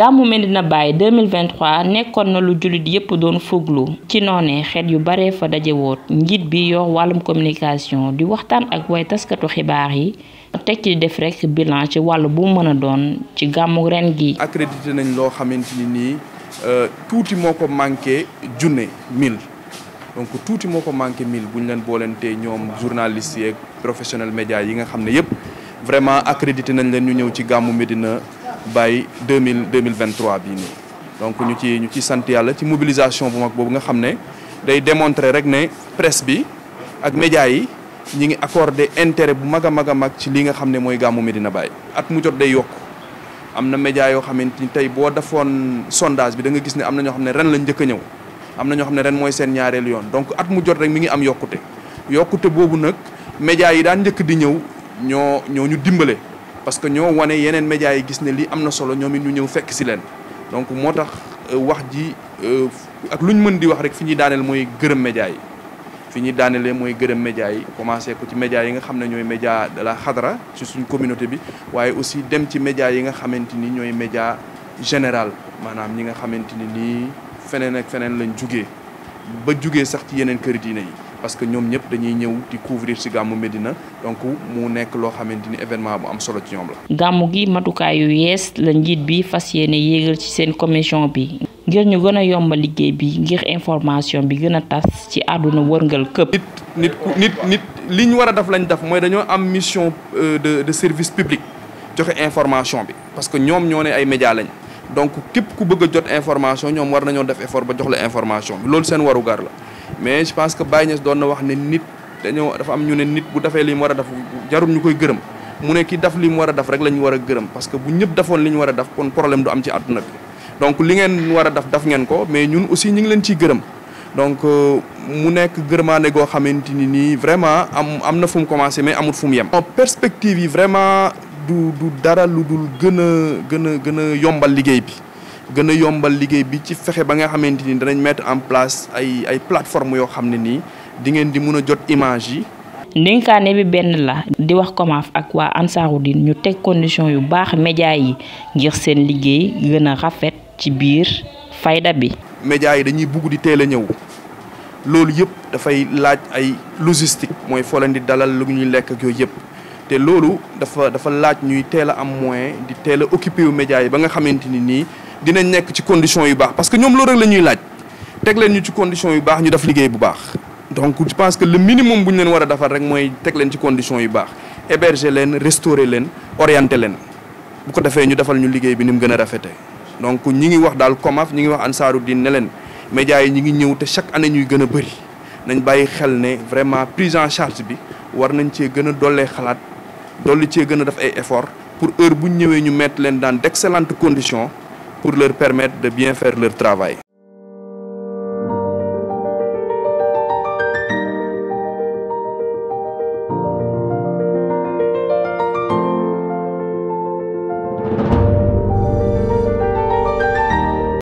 gàmmu Medina Baye 2023 nekkoon na lu jullit yépp doon fuglu ci noonee xeet yu bare fa daje woot njiit bi yor wàllum communication di waxtaan ak way taskatu xibaar yi teg ci def rek bilan ci wàll bu mën a doon ci gàmmu ren gi accrédité nañ loo xamante ni nii tuuti moo ko manqué junne mille donc tuuti moo ko manqué mille bu ñu leen boolentee ñoom journalistes yeeg professionnel média yi nga xam ne yëpp vraiment accrédité nañ leen ñu ñëw ci gàmmu Medina Baye deux mille deux mille vingt trois bii nii. donc ñu ci ñu ci sant yàlla ci mobilisation bu mag boobu nga xam ne day démontrer rek ne presse bi ak média yi ñi ngi accordé intérêt bu mag a mag a mag ci li nga xam ne mooy gàmmu Medina Baye. at mu jot day yokk am na média yoo xamante ni tey boo defoon sondage bi da nga gis ne am na ñoo xam ne ren lañ njëkk a ñëw. am na ñoo xam ne ren mooy seen ñaareelu yoon donc at mu jot rek mi ngi am yokkute yokkute boobu nag médias yi daan njëkk di ñëw ñoo ñoo ñu dimbale parce que ñoo wane yeneen médias yi gis ne lii am na solo ñoom it ñu ñëw fekk si leen donc moo tax wax ji ak lu ñu mën di wax rek fi ñuy daaneel mooy gërëm médias yi fi ñuy daanelee mooy gërëm médias yi commencé ko ci médias yi nga xam ne ñooy média de la xadara ci suñ communauté bi waaye aussi dem ci médias yi nga xamante ni ñooy média général maanaam ñi nga xamante ni nii feneen ak feneen lañ jugee ba jugee sax ci yeneen kër diine yi parce que ñoom ñëpp dañuy ñëw di couvrir ci gàmmu Medina donc mu nekk loo xamante ni événement bu am solo ci ñoom la. gàmmu gi matukaay yu yees la njiit bi fas yéene yéegal ci seen commission bi ngir ñu gën a yombal liggéey bi ngir information bi gën a tas ci àdduna wërngal këpp. nit nit nit nit li ñu war a def lañ def mooy dañoo am mission de de service public joxe information bi parce que ñoom ñoo ne ay médias lañ. donc képp ku bëgg a jot information ñoom war nañoo def effort ba jox la information bi loolu seen warugar la mais je pense que Baye Niass doon na wax ne nit dañoo dafa am ñu ne nit bu defee li mu war a def jarul ñu koy gërëm mu ne ki def li mu war a def rek la ñu war a gërëm parce que bu ñëpp defoon li ñu war a def kon problème du am ci àdduna bi donc li ngeen war a def def ngeen ko mais ñun aussi ñu ngi leen ciy gërëm donc mu nekk gërëmaane goo xamante ni nii vraiment am am na fu mu commencé mais amul fu mu yem. perspective yi vraiment. du du dara lu dul gën a gën a gën a yombal liggéey bi gën a yombal liggéey bi ci fexe ba nga xamante ni danañ mettre en place ay ay plateformes yoo xam ne nii di ngeen di mun a jot image yi. ndénkaane bi benn la di wax COMAF ak waa Ansaarud-Din ñu teg condition yu baax média yi ngir seen liggéey gën a rafet ci biir fayda bi. média yi dañuy bugg di teel a ñëw loolu yëpp dafay laaj ay logistique mooy foo leen di dalal lu ñuy lekk ak yooyu yëpp. te loolu dafa dafa laaj ñuy teel a am moyen di teel a occupé wu médias yi ba nga xamante ni nii dinañ nekk ci conditions yu baax parce que ñoom loolu rek la ñuy laaj teg leen ñu ci conditions yu baax ñu def liggéey bu baax. donc je pense que le minimum bu ñu leen war a defal rek mooy teg leen ci conditions yu baax héberger leen restaurer leen orienter leen bu ko defee ñu defal ñu liggéey bi ni mu gën a rafetee. donc ñi ngi wax daal COMAF ñi ngi wax Ansaarud-Din ne leen médias yi ñi ngi ñëw te chaque année ñuy gën a bëri nañ bàyyi xel ne vraiment prise en charge bi war nañ cee gën a dollee xalaat. dolli cee gën a def ay effort pour heure bu ñu ñëwee ñu mettre leen dans d'excellentes conditions pour leur permettre de bien faire leur travail